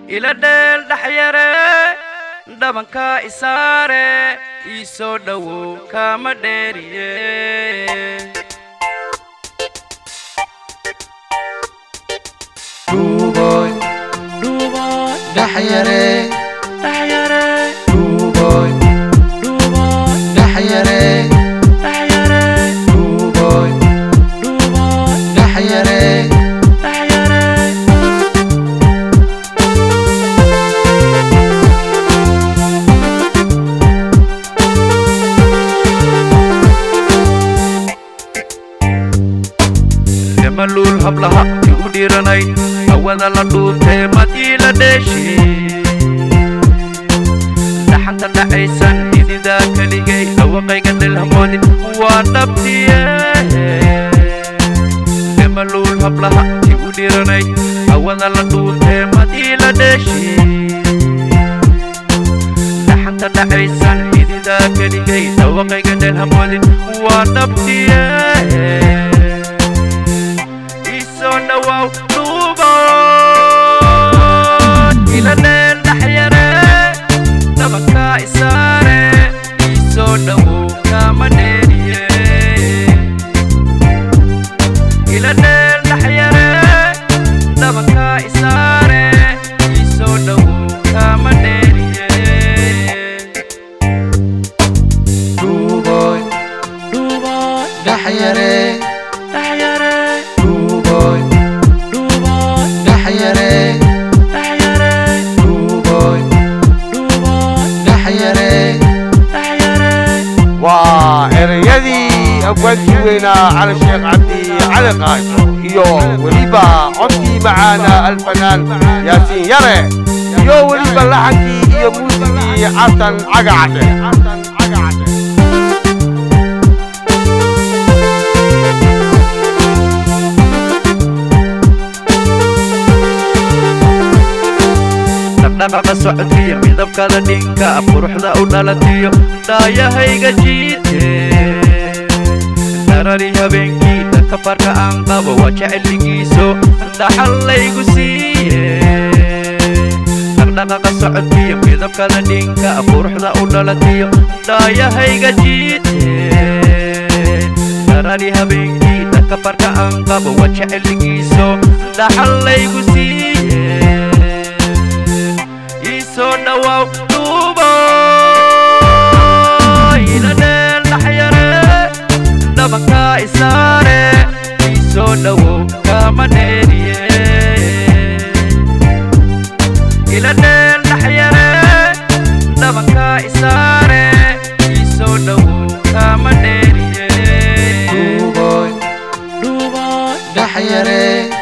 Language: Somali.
ila dheel dhaxyare dhabanka isaare ii soo dhowow kama dheeriye Dhuuboy, dhuuboy dhaxyare, dhaxyare dhuuboy, dhuuboy dhaxyare, dhaxyare dhuuboy, dhuuboy dhaxyare. dhaxyare maluul hablaha igu dhiiranay hawada la dhuuntee madiila dheeshi dhaxanta dhacaysan ididaa keligay dhawaqayga dhilhamoodin waa dhabtiye maluul hablaha igu dhiiranay hawada la dhuuntee madiila dheeshi dhaxanta dhacaysan ididaa keligay dhawaqayga dhilhamoodin waa dhabtiye isoo dhawow dhuubood ila dheel dhaxyare dhabanka isaare isoo dhawow kama dheeriye ila dheel dhaxyare dhabanka isaare isoo dhawow kama dheeriye Dhuuboy, dhuubood dhaxyare, dhaxyare dhuuboy, dhuubood dhaxyare, dhaxyare dhuuboy, dhuubood dhaxyare. dhaxyare waa ereyadii abwaantii weynaa cali sheekh cabdi cali qaasho iyo weliba codkii macaana alfanaan yaasiin yare iyo weliba laxankii iyo muusigii xasan cagacadhe dhaqdhaqaqa socodkiyo midabkada dhinka quruxda u dhalatiyo dhaayahayga jiite darari habeenkii dhanka farka aan qabo waa jeceligiiso dhaxal laygu siiye dhaqdhaqaqa socodkiyo midabkada dhinka quruxda u dhalatiyo dhaayahayga jiite darari habeenkii dhanka farka aan qabo waa jeceligiiso dhaxal laygu siiye isoo dhawow dhuubo ila dheel dhaxyare dhabanka isaare isoo dhawow kama dheeriye ila dheel dhaxyare dhabanka isaare isoo dhawow kama dheeriye Dhuuboy, dhuubo dhaxyare,